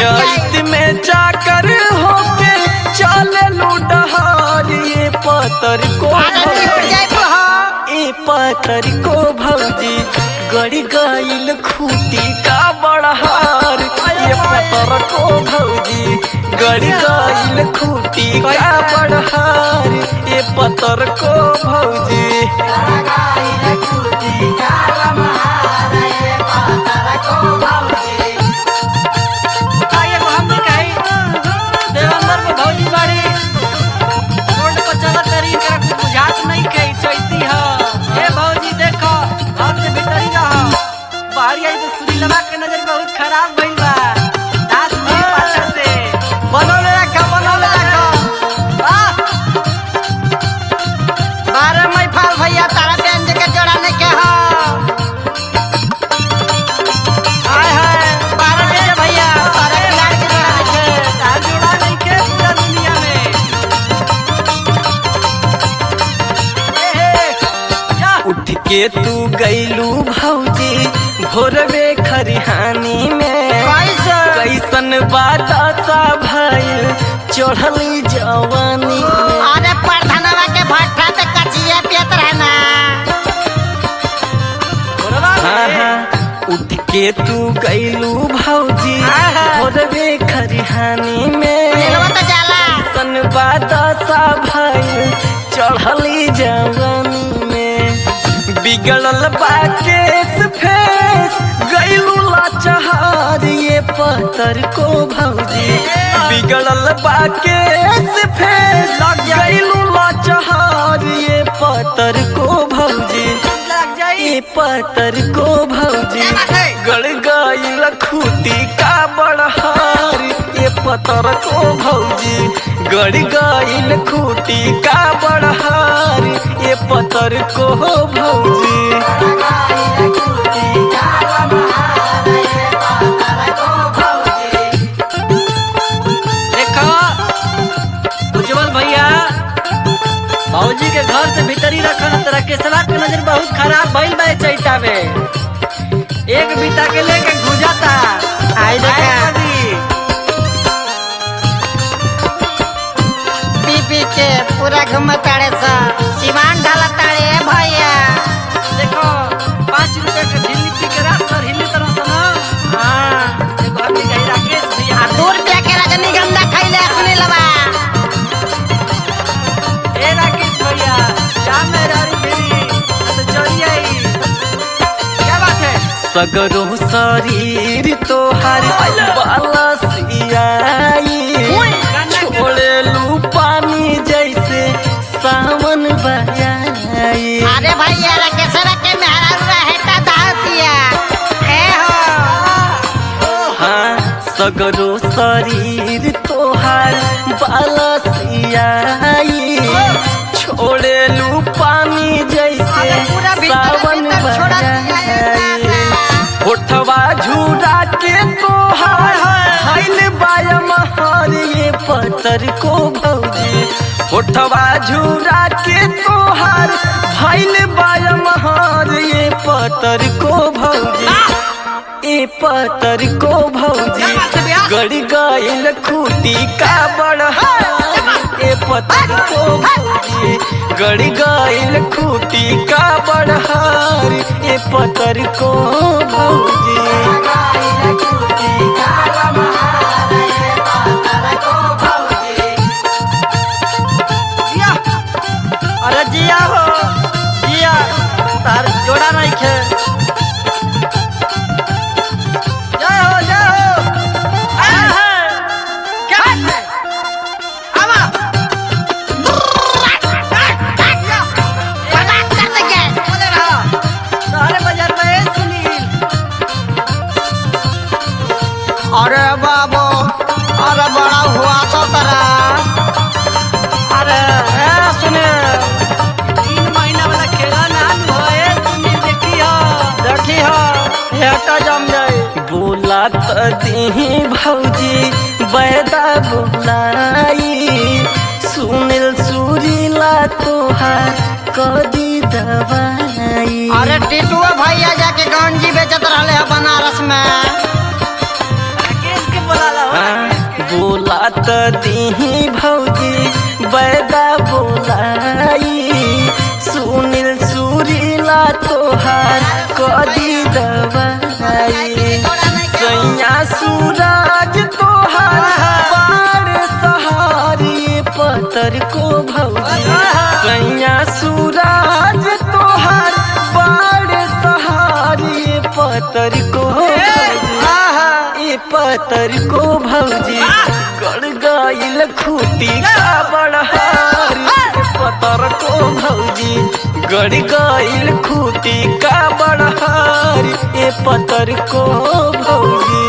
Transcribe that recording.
चैत में जाकर होके चले डहार ये पतर को ए पतर को भौजी गड़ी गईल खूटी का बड़हार ये पतर को भौजी गड़ी गईल खूटी का बड़हार ये पतर को भौजी आगे को हम कही देवंदर में भौजी बाड़ी रोड पर चलत तरी एकरा कुछ बुझात नहीं कही चैती ह ए भौजी देखो घर से भीतरी रह बाहरी आई तो सुरीलवा के नजर बहुत खराब भइल बा दास भी पाछा से बनौले रखा बनौले रखा वाह बारह मई फाल भैया तारा व्यंज के जोड़ाने के हो हाय हाय बारह मई भैया तारा खिलाड़ के जोड़ाने के तार जोड़ा नहीं के पूरा दुनिया में ए हे जा उठ के तू गईलू भौजी भोरवे खरिहानी में कैसे? कैसन बात सा भइल चढ़ली जवानी में अरे प्रधानवा के भट्ठा पे कचिया पियत रहना बोलवा हाँ में हाँ उठ के तू गईलू भौजी हाँ, हाँ। भोरवे खरिहानी में चलवा तो जाला कैसन बात सा भइल चढ़ली जवानी में बिगड़ल बाकेस फेस गईलू लाचार ये पत्थर को भौजी बिगड़ल बाकेस फेस गईलू लाचार ये पत्थर को भौजी लग जाई ये पत्थर को भौजी गड़ गईल खूटी का बड़हार ये पत्थर को भौजी गड़ गईल खूटी का बड़हार ये पत्थर को भौजी देखो उज्जवल भैया भौजी के घर से भीतरी रखन तरह के सवा के नजर बहुत खराब भइल बा चैता में एक बीता के लेके गुजाता आई देखा। देखा पी पी के पूरा घूम ताड़े सा सिवान ढाला ताड़े ए भैया देखो पाँच रुपए के झिल्ली पी के रात भर हिली तरह से ना हाँ देखो अभी गई राकेश भैया आ दू रुपया के रजनीगंधा खैले सुनी लबा ए राकेश भैया जा मेरा रुपये तो चली आई क्या बात है सगरो शरीर तोहार बाला सियाई छोड़े लू पानी जैसे सावन बजाई अरे भैया रकेशरा के मेहरा रहेता दातिया ए हो हाँ सगरो शरीर तोहार बाला सियाई छोड़े लू पानी जैसे अरे पूरा भीतर सावन भीतर छोड़ा दिया है बजाई दादा। होठवा झूरा के तोहार हाइल बायम हार ये पत्थर को भौजी होठवा झूरा के तोहार भैल बायम हार ये पत्थर को भौजी ए पत्थर को भौजी गड़ गईल खूटी का बड़हार ए पत्थर को भौजी गड़ गईल खूटी का बड़हार ए पत्थर को भौजी जिया अरे जिया हो जिया तार जोड़ा नहीं खे जय हो जय हो आया है क्या है आवा बर्बाद कर देंगे बोले रहा सारे बाजार में सुनील अरे बाबू अरे बड़ा हुआ तो तेरा अरे ए सुने तीन महीना वाला खेला ना होए सुनील देखी हो देखी हो हेटा जम जाए बोला त दी भौजी बैदा बोलाई सुनील सुरीला तोहार कदी दवाई अरे टिटुआ भैया जाके गंजी बेचत रहले है बनारस में राकेश के बोला ला हो बात दीही भौजी बैदा बोलाई सुनील सुरीला तोहार कदी दवाई सैया सूरज तोहार बाड़ सहारी पतर को भौजी सैया सूरज तोहार बाड़ सहारी पतर को भौजी ए पतर को भौजी गड़ गईल खूटी का बड़हारी ए पतर को भौजी गड़ गईल खूटी का बड़हारी ए पतर को भौजी